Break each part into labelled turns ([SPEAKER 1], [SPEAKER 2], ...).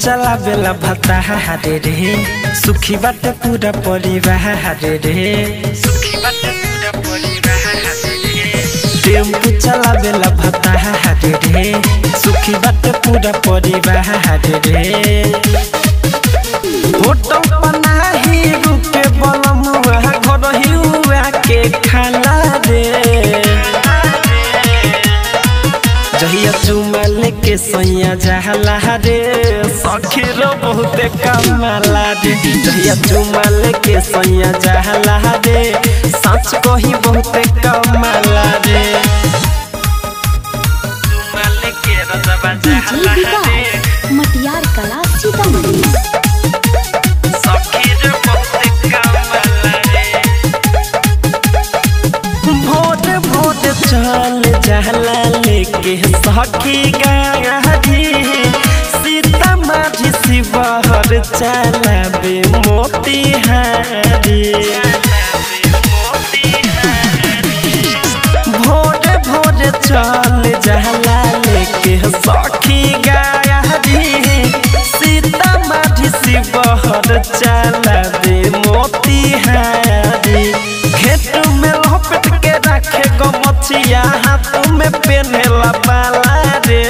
[SPEAKER 1] चला बेला भता रे रे सुखी बाटे पूरा परिवार रे सुखी बाटे पूरा परिवार रे टेम्पू चला बेला भता रे रे सुखी बाटे पूरा परिवार रे होटल पनाही रुके बलमुआ घर हिउआ के खाला रे जहिया चुमा लेके सैया जहला रे सखी रो बहुते कमाला रे जहिया चुमा लेके सैया जहला रे सच कही बहुते कमाला रे चुमा लेके रजबा
[SPEAKER 2] डीजे
[SPEAKER 1] जहला रे
[SPEAKER 2] विकास मटियार कला सीतामढ़ी
[SPEAKER 1] सखी रो बहुते कमाला रे भोर भोर चल जहला लेके सखी गाड़ी सीता माझी शिवहर चलाबे मोतिहारी भोर भोर चल जहला लेके सखी गाड़ी सीता माझी शिवहर चलाबे मोतिहारी खेत में लपेट के रखे गो मछिया हाथ में पेनेला बाला रे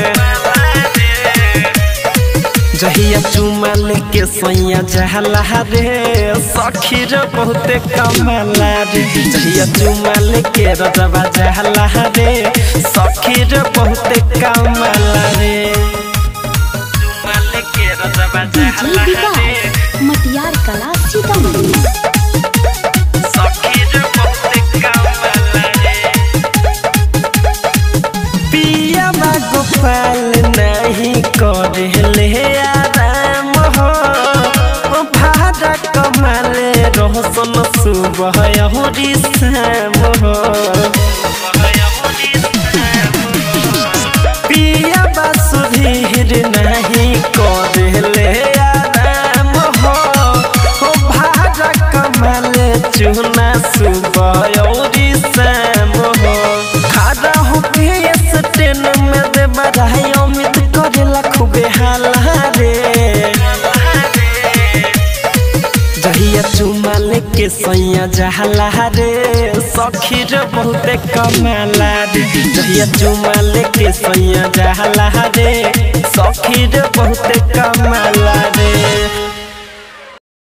[SPEAKER 1] जहिया चुमा लेके सैया जहला रे सखी रे बहुते कमाला रे जहिया चुमा लेके रजबा जहला रे सखी रे बहुते कमाला रे चुमा लेके रजबा
[SPEAKER 2] डीजे
[SPEAKER 1] जहला रे
[SPEAKER 2] विकास मटियार कला सीतामढ़ी
[SPEAKER 1] सखी रे बहुते कमाला रे पिया बा गोपाल नहीं करे आराम हो ओ भाड़ा कमाले रोशन सुबह यहुरी शाम हो पिया बा सुधीर नहीं करे आराम हो ओ भाड़ा कमाले चुना सुबह यहुरी शाम हो खड़ा हो के ट्रेन में दे बधाई अमित करेला खूबे हाला रे जहिया चुमा लेके सैया जहला रे सखी रे बहुते कमाला रे जहिया चुमा लेके सैया जहला रे सखी रे बहुते कमाला